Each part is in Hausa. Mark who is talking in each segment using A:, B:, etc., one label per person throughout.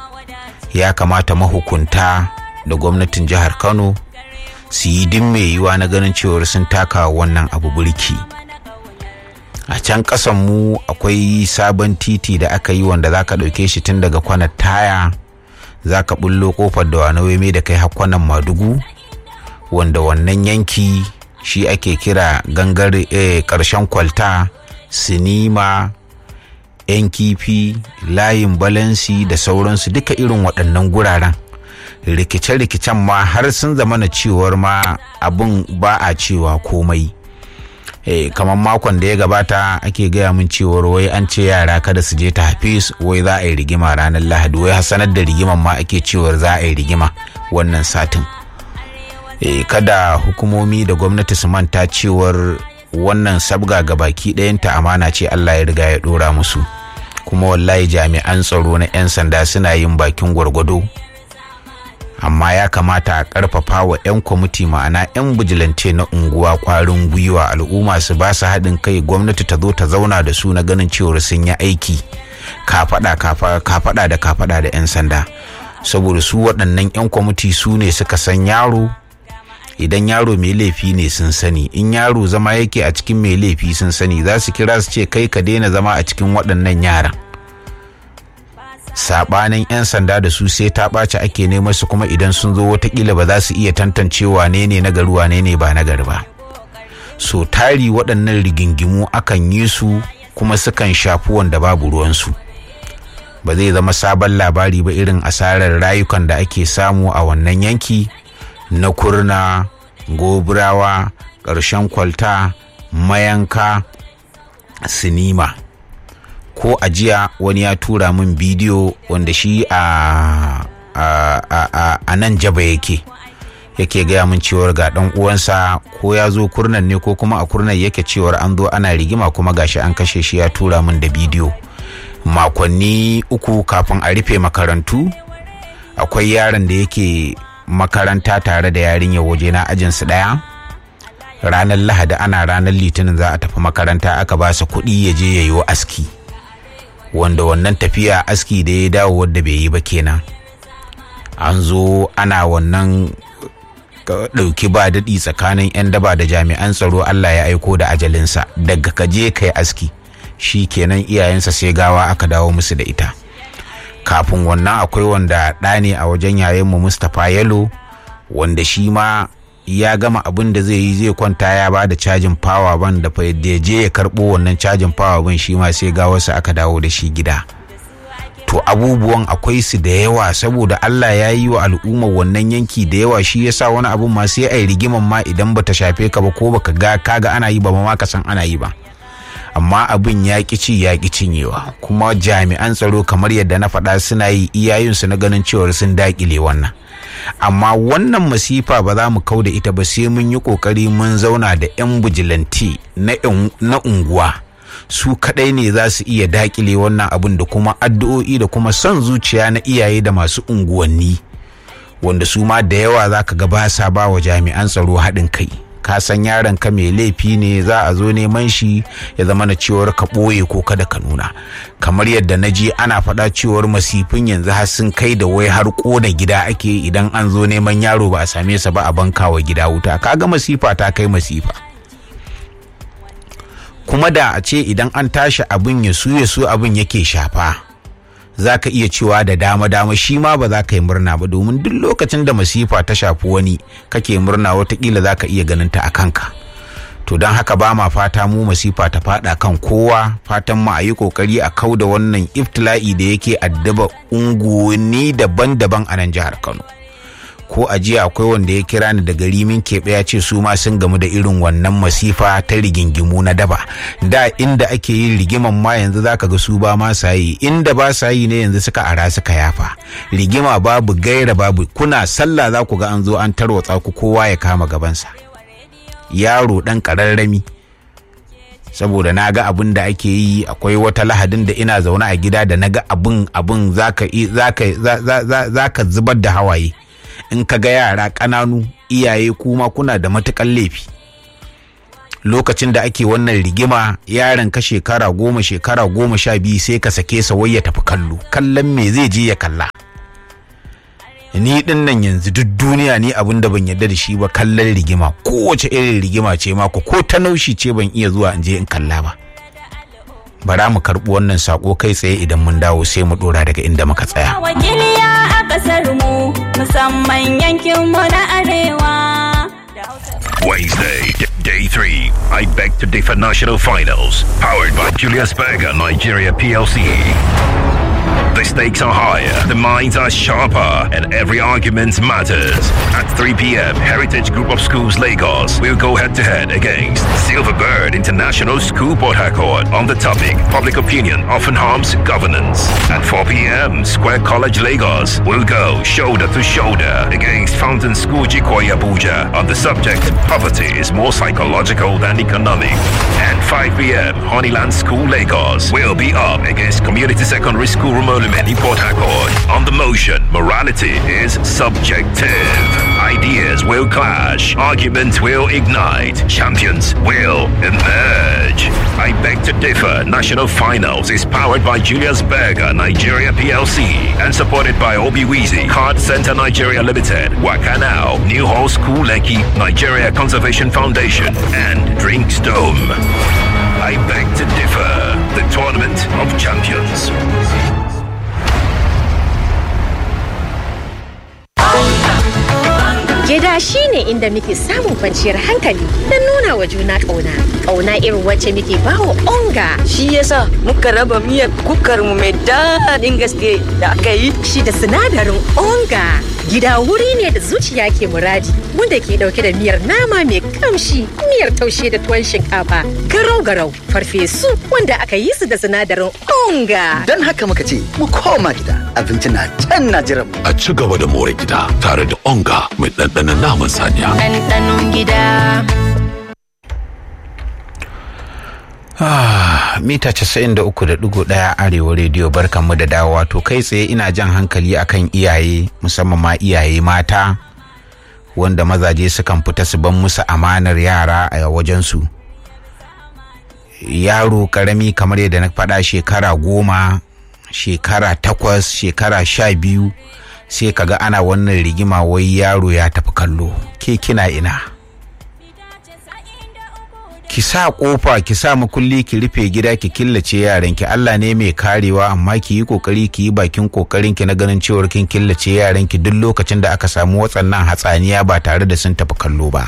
A: ya kamata mahukunta da gwamnatin jihar kano su yi din mai yiwa na ganin cewar sun taka wannan abu burki a can kasan mu akwai sabon titi da aka yi wanda za ka ɗauke shi tun daga kwanar taya za ka bullo kofar da wani mai da kai hakwanan madugu wanda wannan yanki shi ake kira gangar ƙarshen kwalta sinima yan kifi layin balansi da sauransu duka irin waɗannan guraren rikice-rikicen ma har sun zama na cewar ma abin ba a cewa komai e, kamar makon da ya gabata ake gaya min cewar wai an ce yara kada su je ta hafiz wai za a yi rigima ranar lahadi wai sanar da rigiman ma ake cewar za a yi rigima wannan satin e, kada hukumomi da gwamnati su manta cewar wannan sabga ga baki ɗayanta amana ce allah ya riga ya ɗora musu kuma wallahi jami'an tsaro na 'yan sanda suna yin bakin gwargwado amma ya kamata a karfafa wa 'yan kwamiti ma'ana 'yan bijilance na unguwa kwarin gwiwa al'umma su ba su haɗin kai gwamnati ta zo ta zauna da su na ganin cewar sun yi aiki kafaɗa kafaɗa da kafaɗa da 'yan sanda saboda su waɗannan 'yan kwamiti su ne suka san yaro idan yaro mai laifi ne sun sani in yaro zama yake a cikin mai laifi sun sani za su kira su ce kai ka daina zama a cikin waɗannan yaran sabanin 'yan sanda da su sai ta ɓaci ake neman su kuma idan sun zo watakila ba za su iya tantance wane ne na gari wane ne ba na gari ba so tari waɗannan rigingimu akan yi su kuma sukan shafi wanda babu ruwansu ba zai zama sabon labari ba irin asarar rayukan da ake samu a wannan yanki na kurna goburawa ƙarshen kwalta mayanka sinima ko a jiya wani ya tura min bidiyo wanda shi a a nan jaba yake yake gaya min cewar ga dan uwansa ko ya zo kurnan ne ko kuma a kurnan yake cewar an zo ana rigima kuma gashi an kashe shi ya tura min da bidiyo makonni uku kafin a rufe makarantu akwai yaron da yake makaranta tare da yarinyar waje na ajinsu ɗaya ranar lahadi ana ranar litinin za a tafi makaranta aka ba su kuɗi ya je ya yi aski wanda wannan tafiya aski da ya dawo wadda bai yi ba kenan an zo ana wannan ɗauki ba daɗi tsakanin 'yan daba da jami'an tsaro allah ya aiko da ajalinsa daga ka je ka yi aski shi kenan iyayensa sai gawa aka dawo musu da ita kafin wannan akwai wanda ɗa ne a wajen yayanmu mustapha yalo wanda shi ma ya gama abin da zai yi zai kwanta ya ba da cajin power ban da fa ya je ya karɓo wannan cajin power ban shi ma sai gawarsa aka dawo da shi gida to abubuwan akwai su da yawa saboda Allah ya yi wa al'umma wannan yanki da yawa shi yasa wani abun ma sai ai rigiman ma idan bata shafe ka ba ko baka ga kaga ana yi ba ma ka san ana yi ba amma abin ya ci ya ƙi cinyewa kuma jami'an tsaro kamar yadda na faɗa suna yi iyayensu na ganin cewar sun daƙile wannan amma wannan masifa ba za mu kau da ita ba sai mun yi ƙoƙari mun zauna da 'yan bijilanti na unguwa su kaɗai ne za su iya daƙile wannan abin da kuma addu'o'i da kuma son zuciya na iyaye da masu unguwanni wanda su ma da yawa za ka ga ba sa ba wa jami'an tsaro haɗin kai ka san yaron ka mai laifi ne za a zo neman shi ya zama na cewar ka ɓoye ko kada ka nuna kamar yadda na ji ana faɗa cewar masifin yanzu har sun kai da wai har ƙona gida ake idan an zo neman yaro ba a same sa ba a banka wa gida wuta kaga masifa ta kai masifa kuma da a ce idan an tashi abin ya su ya su abin yake shafa za ka iya cewa da dama dama shi ma ba za ka yi murna ba domin duk lokacin da masifa ta shafi wani kake murna watakila za ka iya ganin ta a kanka to don haka ba ma fata mu masifa ta fada kan kowa fatan mu a yi kokari a kau da wannan iftila'i da yake addaba unguwanni daban-daban a nan jihar kano ko a jiya akwai wanda ya kira ni daga rimin keɓe ya ce su ma sun gamu da irin wannan masifa ta rigingimu na daba da inda ake yin rigiman ma yanzu zaka ga su ba ma sa yi inda ba sa yi ne yanzu suka ara suka yafa rigima babu gaira babu kuna sallah za ku ga an zo an tarwatsa ku kowa ya kama gabansa yaro dan kararrami saboda na ga abin da ake yi akwai wata lahadin da ina zaune a gida da na ga abin abin zaka zubar da hawaye in ka ga yara ƙananu iyaye kuma kuna da matuƙan laifi lokacin da ake wannan rigima yaron ka shekara goma shekara goma sha biyu sai ka sake sa wai ya tafi kallo kallon me zai je ya kalla ni din nan yanzu duk duniya ni abin da ban yarda da shi ba kallon rigima kowace irin rigima ce mako ko ta naushi ce ban iya zuwa in je in kalla ba bara mu karɓi wannan sako kai tsaye idan mun dawo sai mu dora daga inda muka tsaya
B: wakiliya a kasar mu musamman yankin mu na arewa
C: Wednesday, d- day three. I beg to differ national finals, powered by Julius Berger Nigeria PLC. The stakes are higher, the minds are sharper, and every argument matters. At 3 p.m., Heritage Group of Schools Lagos will go head to head against Silverbird International School Port Harcourt on the topic Public Opinion Often Harms Governance. At 4 p.m., Square College Lagos will go shoulder to shoulder against Fountain School Jikoya Abuja on the subject Poverty is more psychological than economic. And 5 p.m., Honeyland School Lagos will be up against Community Secondary School Rumolumen Port Harcourt. On the motion, morality is subjective. Ideas will clash, arguments will ignite, champions will emerge. I beg to differ. National Finals is powered by Julius Berger Nigeria PLC and supported by Obi Weezy, Card Center Nigeria Limited, Wakanao, New Hall School Lekki, Nigeria Conservation Foundation, and Drinks Dome. I beg to differ. The Tournament of Champions.
D: Gida shi ne inda muke samun kwanciyar hankali don nuna wa juna ƙauna. Ƙauna irin wacce muke bawa onga.
E: Shi yasa muka raba miyar kukar mu mai daɗin gaske da aka yi.
D: Shi da sinadarin onga. Gida wuri ne da zuciya ke muradi wanda ke ɗauke da miyar nama mai kamshi, miyar taushe da tuwon shinkafa, garau-garau, farfesu wanda aka yi su da sinadarin onga.
F: Don haka muka ce mu koma gida abinci na can na jiran mu.
G: a ci gaba da more gida tare da onga mai ɗanɗanon naman saniya.
E: Ɗanɗanon gida.
A: Ah, mita 93.1 arewa rediyo barkanmu da dawowa to kai tsaye ina jan hankali akan iyaye musamman ma iyaye mata wanda mazaje sukan fita su ban musu amanar yara a wajensu yaro karami kamar yadda na faɗa shekara goma shekara takwas shekara sha biyu sai kaga ana wannan rigima wai yaro ya tafi kallo ke kina ina ki sa kofa ki sa makulli ki rufe gida ki killace yaran ki Allah ne mai karewa amma ki yi kokari ki yi bakin kokarin ki na ganin cewar kin killace yaran ki duk lokacin da aka samu watsannan hatsaniya ba tare da sun tafi kallo ba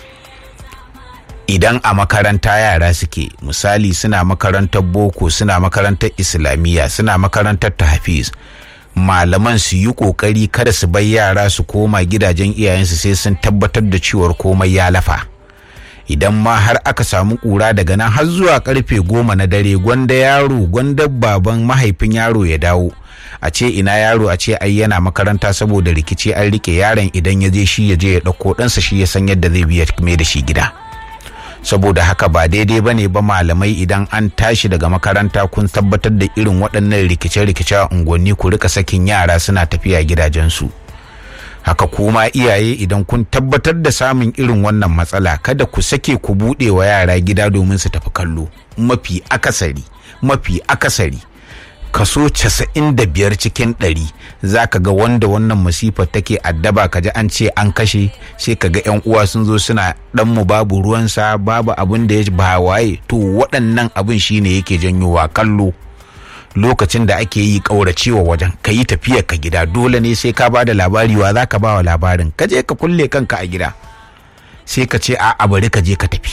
A: idan a makaranta yara suke misali suna makarantar boko suna makarantar islamiyya suna makarantar tahfiz malaman su yi kokari kada su bar yara su koma gidajen iyayensu sai sun tabbatar da cewar komai ya lafa idan ma har aka samu kura daga nan har zuwa karfe goma na dare gwanda yaro gwanda baban mahaifin yaro ya dawo a ce ina yaro a ce ai yana makaranta saboda rikici an rike yaron idan ya je shi ya je ya ɗauko ɗansa shi ya san yadda zai biya mai da shi gida saboda haka ba daidai ba ne ba malamai idan an tashi daga makaranta kun tabbatar da irin waɗannan rikice-rikice a unguwanni ku rika sakin yara suna tafiya gidajensu haka kuma iyaye idan kun tabbatar da samun irin wannan matsala kada ku sake ku buɗe wa yara gida domin su tafi kallo mafi akasari mafi akasari kaso casa'in da biyar cikin ɗari za ka ga wanda wannan masifar take addaba ka ji an ce an kashe sai ka ga 'yan uwa sun zo suna ɗanmu babu ruwansa babu abin da ya ba waye to waɗannan abin shine yake janyowa kallo lokacin da ake yi ƙauracewa wajen ka yi tafiyar ka gida dole ne sai ka ba da labari wa za ka ba wa labarin ka je ka kulle kanka a gida sai ka ce a bari ka je ka tafi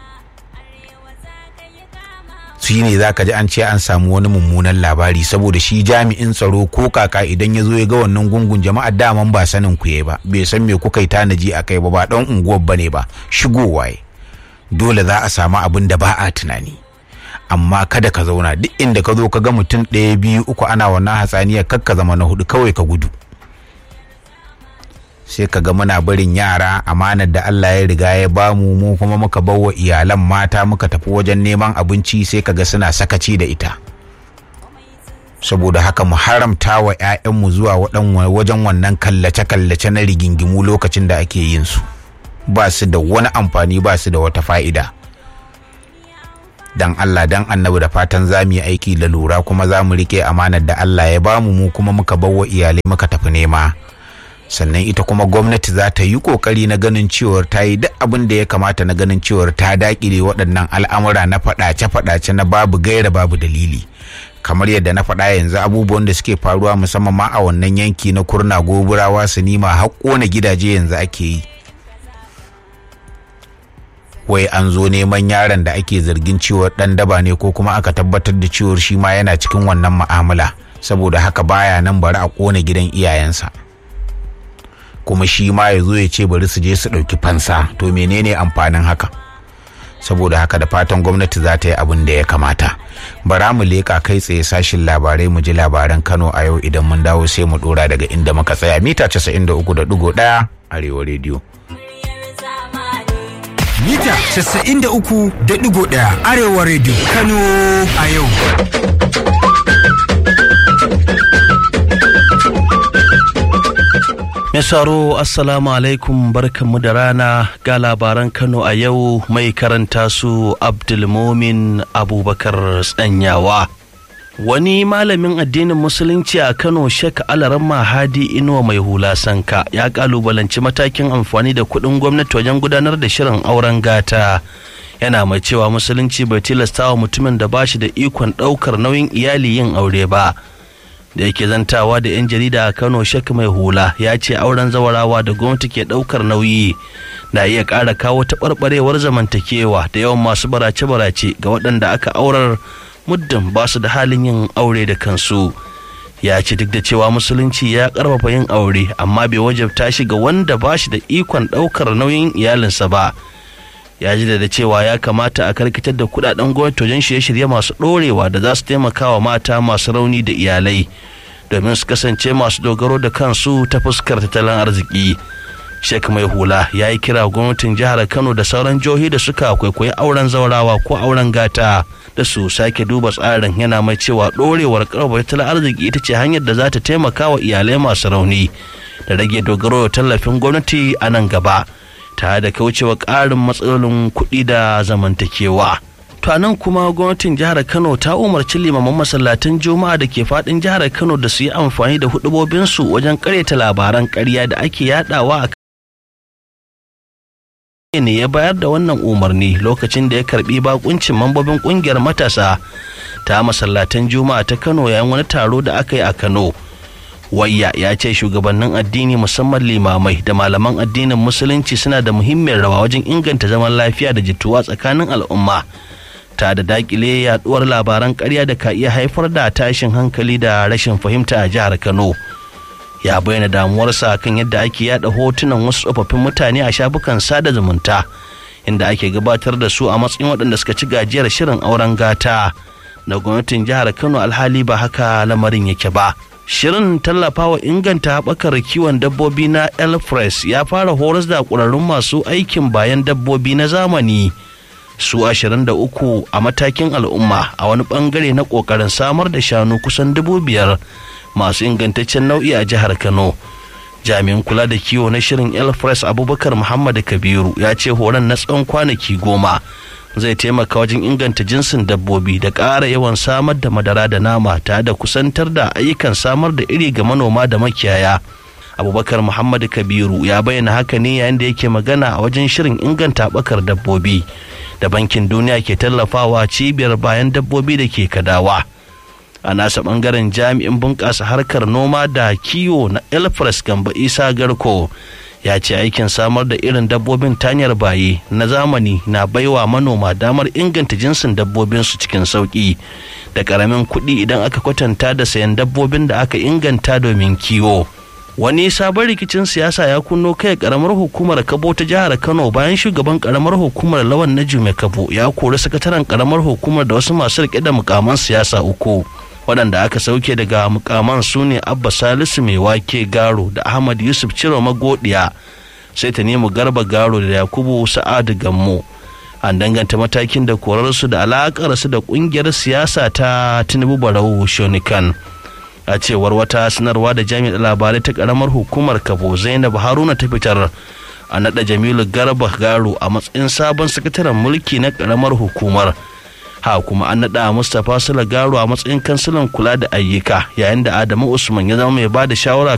A: shi ne za ka ji an ce an samu wani mummunan labari saboda shi jami'in tsaro ko kaka idan ya zo ya ga wannan gungun jama'a daman ba sanin ku ba bai san me kuka yi tanaji a kai ba ba dan unguwar bane ba shigowa dole za a samu abin da ba a tunani amma kada ka zauna duk inda ka zo ka ga mutum ɗaya biyu uku ana wannan hatsaniyar kar ka zama na hudu kawai ka gudu sai ka ga muna barin yara amanar da Allah ya riga ya bamu mu kuma muka bawa iyalan mata muka tafi wajen neman abinci sai ka ga suna sakaci da ita saboda haka mu haramta wa 'ya'yanmu zuwa wajen wannan kallace-kallace na rigingimu lokacin da ake yin su ba su da wani amfani ba su da wata fa'ida dan Allah dan annabi da fatan za mu yi aiki da lura kuma za mu rike amanar da Allah ya bamu mu kuma muka bawa iyalai muka tafi nema sannan ita kuma gwamnati za ta yi kokari na ganin cewar ta yi duk abin da ya kamata na ganin cewar ta dakile waɗannan al'amura na faɗace-faɗace na babu gaira babu dalili kamar yadda na faɗa yanzu abubuwan da suke faruwa musamman ma a wannan yanki na kurna goburawa su nima har ƙona gidaje yanzu ake yi wai an zo neman yaron da ake zargin cewar ɗan daba ne ko kuma aka tabbatar da cewar shi ma yana cikin wannan mu'amala saboda haka baya nan bari a ƙona gidan iyayensa kuma shi ma ya zo ya ce bari su je su ɗauki fansa to menene amfanin haka saboda haka da fatan gwamnati za ta yi abin da ya kamata bara mu leƙa kai tsaye sashin labarai mu ji labaran kano a yau idan mun dawo sai mu ɗora daga inda muka tsaya mita 93.1 arewa rediyo
H: mita 93.1 arewa rediyo kano a yau
I: Misaro Assalamu alaikum barkanmu da rana ga labaran Kano a yau mai karanta su Abdulmomin Abubakar Tsanyawa. Wani malamin addinin Musulunci a Kano Sheikh Alaramma Hadi Inuwa mai hula sanka ya kalubalanci matakin amfani da kuɗin gwamnati wajen gudanar da shirin auren gata. Yana mai cewa Musulunci bai tilasta wa mutumin da ba shi da ikon ɗaukar nauyin iyali yin aure ba. da yake zantawa da 'yan jarida a kano shek mai hula ya ce auren zawarawa da gwamnati ke daukar nauyi na iya ƙara kawo taɓarɓarewar zamantakewa da yawan masu barace-barace ga waɗanda aka aurar muddin ba su da halin yin aure da kansu ya ce duk da cewa musulunci ya ƙarfafa yin aure amma bai wajabta shi ga wanda ba shi da ikon ɗaukar nauyin iyalinsa ba ya ji da cewa ya kamata a karkatar da kudaden gwamnati wajen shirye-shirye masu ɗorewa da za su taimaka wa mata masu rauni da iyalai domin su kasance masu dogaro da kansu ta fuskar tattalin arziki shek mai hula ya yi kira gwamnatin jihar kano da sauran jihohi da suka kwaikwayi auren zaurawa ko auren gata da su sake duba tsarin yana mai cewa ɗorewar karfafa tattalin arziki ita ce hanyar da za ta taimaka wa iyalai masu rauni da rage dogaro da tallafin gwamnati a nan gaba. tare da kaucewa ƙarin matsalolin kuɗi da zamantakewa. To nan kuma gwamnatin jihar Kano ta umarci limaman masallatan Juma'a da ke faɗin jihar Kano da su yi amfani da hudubobinsu wajen karyata labaran ƙarya da ake yadawa a ne ya bayar da wannan umarni lokacin da ya karbi bakuncin mambobin kungiyar matasa ta masallatan Juma'a ta Kano yayin wani taro da aka yi a Kano. wayya ya ce shugabannin addini musamman limamai da malaman addinin musulunci suna da muhimmiyar rawa wajen inganta zaman lafiya da jituwa tsakanin al'umma ta da dakile yaduwar labaran karya da ka iya haifar da tashin hankali da rashin fahimta a jihar kano ya bayyana damuwarsa kan yadda ake yada hotunan wasu tsofaffin mutane a shafukan sada zumunta inda ake gabatar da su a matsayin waɗanda suka ci gajiyar shirin auren gata na gwamnatin jihar kano alhali ba haka lamarin yake ba shirin tallafawa inganta haɓakar kiwon dabbobi na elfres ya fara horas da ƙwararrun masu aikin bayan dabbobi na zamani su 23 a matakin al'umma a wani ɓangare na ƙoƙarin samar da shanu kusan dubu biyar masu ingantaccen nau'i a jihar kano jami'in kula da kiwo na shirin elfres abubakar muhammad kabiru ya ce horon na tsawon kwanaki goma zai taimaka wajen inganta jinsin dabbobi da ƙara yawan samar da madara da nama tare da kusantar da ayyukan samar da iri ga manoma da makiyaya abubakar muhammadu kabiru ya bayyana haka ne yayin da yake magana a wajen shirin inganta bakar dabbobi da bankin duniya ke tallafawa cibiyar bayan dabbobi da ke kadawa a nasa bangaren jami'in bunƙasa harkar noma da kiwo na elfres gamba isa garko ya ce aikin samar da irin dabbobin tanyar baye na zamani na baiwa manoma damar inganta jinsin dabbobinsu cikin sauƙi da ƙaramin kuɗi idan aka kwatanta da sayan dabbobin da aka inganta domin kiwo wani sabon rikicin siyasa ya kunno kai karamar hukumar kabo ta jihar kano bayan shugaban karamar hukumar lawan na jume kabo ya kori sakataren karamar hukumar da wasu masu rike da mukaman siyasa uku waɗanda aka sauke daga mukaman su ne abba salisu mai wake garo da ahmad yusuf ciro magodiya sai ta nemi garba garo da yakubu sa'adu gammo an danganta matakin da korarsu da alakarsu da ƙungiyar siyasa ta tinubu barau shonikan a cewar wata sanarwa da jami'ar labarai ta karamar hukumar kabo zainab haruna ta fitar a naɗa jamilu garba garo a matsayin sabon sakataren mulki na karamar hukumar ha kuma an naɗa mustapha sula garo a matsayin kansilan kula da ayyuka yayin da adamu usman ya zama mai ba da shawara